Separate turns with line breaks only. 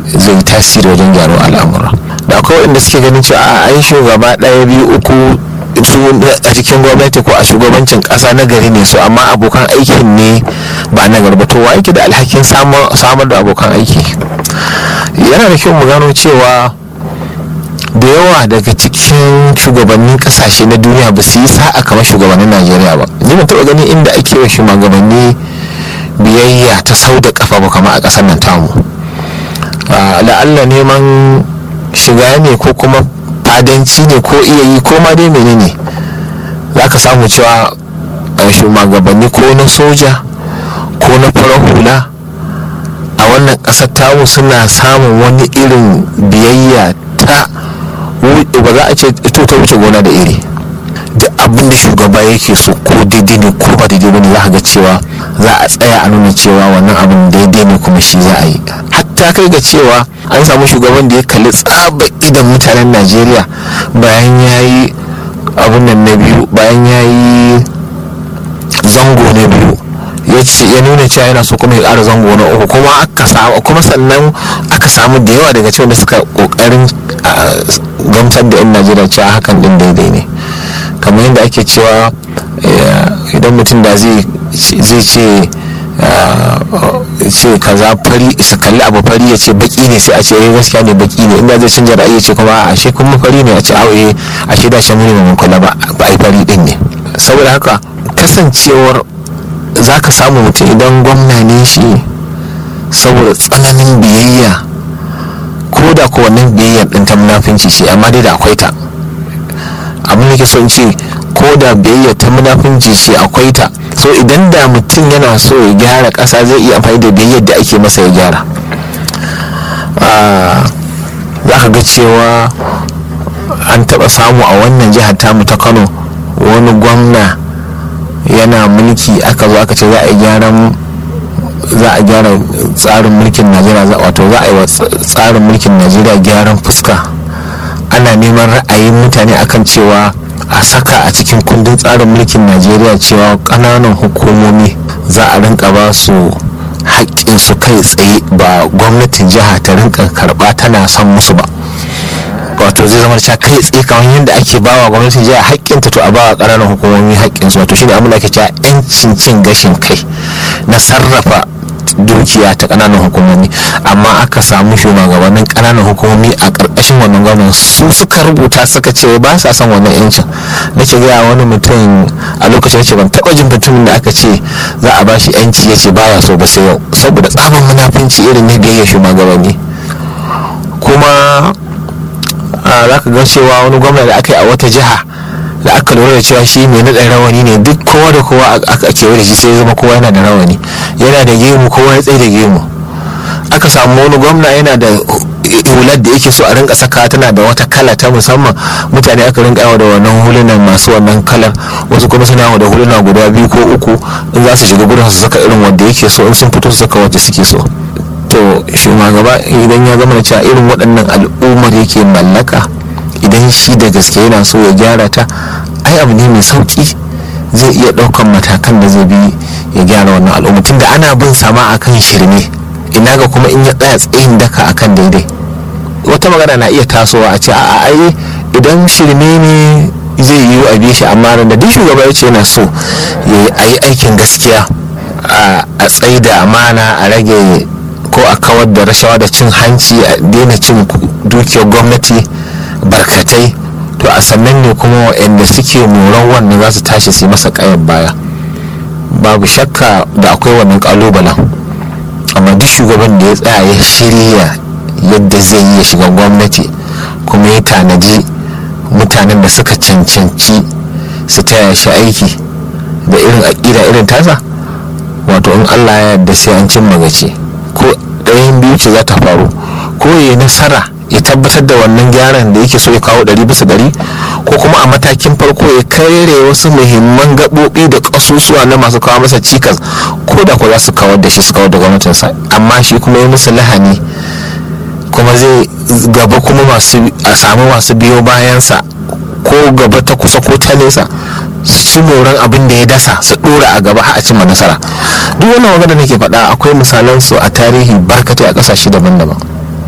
zai yi tasiri wajen gyaro al'amura da akwai waɗanda suke ganin cewa a ai shugaba ɗaya biyu uku su a cikin gwamnati ko a shugabancin ƙasa na gari ne su amma abokan aikin ne ba na garba to wa yake da alhakin samar da abokan aiki yana da kyau mu gano cewa da yawa daga cikin shugabannin kasashe na duniya ba su yi sa'a kamar shugabannin najeriya ba ni ban taɓa ganin inda ake wa shugabanni biyayya ta sau da kafa ba kamar a ƙasar nan tamu la'alla neman shiga ne ko kuma fadanci ne ko iya yi ko ma dai menene za ka samu cewa shugabanni ko na soja ko na farar hula a wannan ƙasar tamu suna samun wani irin biyayya ta ba za a ce ito ta wuce gona da iri da abin da shugaba yake so ko daidai ne ko ba daidai bane za ga cewa za a tsaya a nuna cewa wannan abin daidai ne kuma shi za a yi hatta kai ga cewa an samu shugaban da ya kalli tsaba idan mutanen najeriya bayan ya yi abin nan na biyu bayan ya yi zango na biyu ya ce ya nuna cewa yana so kuma ya ƙara zango na uku kuma aka samu kuma sannan aka samu da yawa daga cikin da suka kokarin gamsar da 'yan najeriya cewa hakan din daidai ne kamar yadda ake cewa idan mutum da zai ce ce kaza fari su kalli abu fari ya ce baki ne sai a ce eh gaskiya ne baki ne inda zai canja ra'ayi ya ce kuma a shi kuma fari ne a ce awo a shi da shi muni mun kula ba ai fari din ne saboda haka kasancewar za ka samu mutum idan gwamna ne shi saboda tsananin biyayya ko da ko wannan biyayyar din ta munafinci ce amma dai da akwai ta abin da ke son ce ko da biyayyar ta munafinci ce akwai ta so idan da mutum yana so ya gyara ƙasa zai iya amfani da biyayyar da ake masa ya gyara za ka ga cewa an taɓa samu a wannan jihar tamu ta kano wani gwamna yana mulki aka zo aka ce za a gyaran za a gyara tsarin mulkin najeriya wato za a yi wa tsarin mulkin najeriya gyaran fuska ana neman ra'ayin mutane akan cewa a saka a cikin kundin tsarin mulkin najeriya cewa ƙananan hukumomi za a rinka ba su su kai tsaye ba gwamnatin jiha ta rinka karɓa tana son musu ba wato zai zama cewa kai tsaye kamar yadda ake bawa gwamnatin jiha haƙƙinta to a bawa ƙananan hukumomi haƙƙinsu wato shine abin da ake cewa 'yancin cin gashin kai na sarrafa dukiya ta ƙananan hukumomi amma aka samu shugabannin ƙananan hukumomi a ƙarƙashin wannan gwamnan su suka rubuta suka ce ba sa son wannan 'yancin nake gaya wani mutum a lokacin ce ban taɓa jin mutumin da aka ce za a bashi 'yanci ya ce baya so ba sai yau saboda tsaban munafunci irin na biyayya shugabanni kuma za ka ga cewa wani gwamna da aka yi a wata jiha da aka lura da cewa shi mai naɗa rawani ne duk kowa da kowa aka kewa da shi sai zama kowa yana da rawani yana da gemu kowa ya tsaye da gemu aka samu wani gwamna yana da hular da yake so a rinka saka tana da wata kala ta musamman mutane aka rinka yawa da wannan hulunan masu wannan kalar wasu kuma suna yawa da huluna guda biyu ko uku in za su shiga gudun su saka irin wanda yake so in sun fito su saka wanda suke so to shugaba idan ya zama da cewa irin waɗannan al'ummar yake mallaka idan shi da gaske yana so ya gyara ta ai abu ne mai sauki zai iya ɗaukan matakan da zai bi ya gyara wannan al'umma tunda ana bin sama akan shirme ina ga kuma in ya tsaya tsayin daka akan daidai wata magana na iya tasowa a ce a ai idan shirme ne zai yiwu a bi shi amma da duk shugaba ya ce yana so ya yi aikin gaskiya a tsaida amana a rage ko a kawar da rashawa da cin hanci a daina cin dukiyar gwamnati barkatai to a sannan ne kuma waɗanda suke moran wannan za su tashi su yi masa kayan baya babu shakka da akwai wannan kalubalen amma duk shugaban da ya tsaya ya shirya yadda zai yi ya shiga gwamnati kuma ya tanaji mutanen da suka cancanci su taya shi aiki da irin aƙida irin tasa wato in allah ya yarda sai an cimma gaci ko ɗayan biyu ce za ta faru ko ya nasara ya tabbatar da wannan gyaran da yake so ya kawo ɗari bisa ɗari ko kuma a matakin farko ya kare wasu muhimman gaɓoɓi da ƙasusuwa na masu kawo masa cikas ko da ko za su kawar da shi su kawar da gwamnatinsa amma shi kuma ya musu lahani kuma zai gaba kuma masu a samu masu biyo bayansa ko gaba ta kusa ko ta nesa su ci moran abin da ya dasa su dora a gaba har a cimma nasara duk wannan magana nake faɗa akwai misalan su a tarihi barkatai a ƙasashe daban-daban